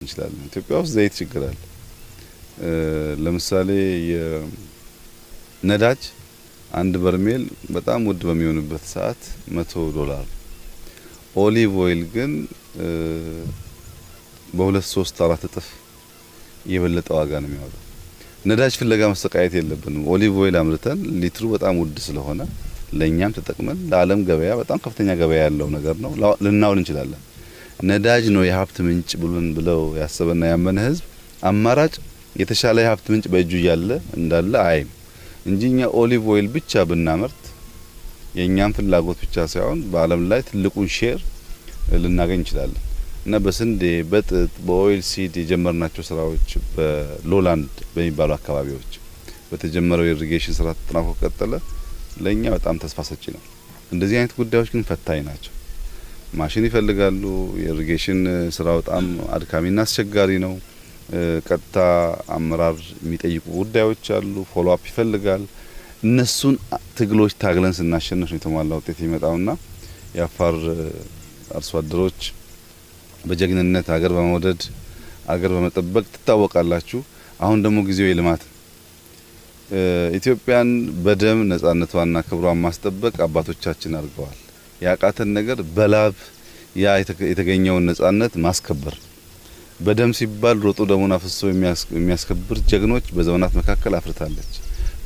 እንችላለን። ኢትዮጵያ ውስጥ ዘይት ችግር አለ። ለምሳሌ የነዳጅ አንድ በርሜል በጣም ውድ በሚሆንበት ሰዓት መቶ ዶላር፣ ኦሊቭ ኦይል ግን በሁለት ሶስት አራት እጥፍ የበለጠ ዋጋ ነው የሚያወጣው። ነዳጅ ፍለጋ መሰቃየት የለብንም። ኦሊቭ ኦይል አምርተን ሊትሩ በጣም ውድ ስለሆነ ለእኛም ተጠቅመን ለዓለም ገበያ በጣም ከፍተኛ ገበያ ያለው ነገር ነው ልናውል እንችላለን። ነዳጅ ነው የሀብት ምንጭ ብሉን ብለው ያሰበና ያመነ ህዝብ አማራጭ የተሻለ የሀብት ምንጭ በእጁ እያለ እንዳለ አይም እንጂ እኛ ኦሊቭ ኦይል ብቻ ብናመርት የእኛም ፍላጎት ብቻ ሳይሆን በዓለም ላይ ትልቁን ሼር ልናገኝ እንችላለን እና በስንዴ በጥጥ በኦይል ሲድ የጀመርናቸው ስራዎች በሎላንድ በሚባሉ አካባቢዎች በተጀመረው የኢሪጌሽን ስራ ተጠናክሮ ቀጠለ ለእኛ በጣም ተስፋ ሰጪ ነው። እንደዚህ አይነት ጉዳዮች ግን ፈታኝ ናቸው። ማሽን ይፈልጋሉ። የኢሪጌሽን ስራ በጣም አድካሚና አስቸጋሪ ነው። ቀጥታ አመራር የሚጠይቁ ጉዳዮች አሉ። ፎሎ አፕ ይፈልጋል። እነሱን ትግሎች ታግለን ስናሸንፍ ነው የተሟላ ውጤት የሚመጣውና የአፋር አርሶ አደሮች በጀግንነት ሀገር በመውደድ ሀገር በመጠበቅ ትታወቃላችሁ። አሁን ደግሞ ጊዜው የልማት ኢትዮጵያን በደም ነጻነቷና ክብሯን ማስጠበቅ አባቶቻችን አድርገዋል። ያቃተን ነገር በላብ ያ የተገኘውን ነጻነት ማስከበር በደም ሲባል ሮጦ ደሙን አፍሶ የሚያስከብር ጀግኖች በዘመናት መካከል አፍርታለች።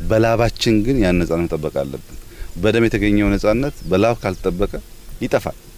በላባችን ግን ያን ነጻነት መጠበቅ አለብን። በደም የተገኘው ነጻነት በላብ ካልተጠበቀ ይጠፋል።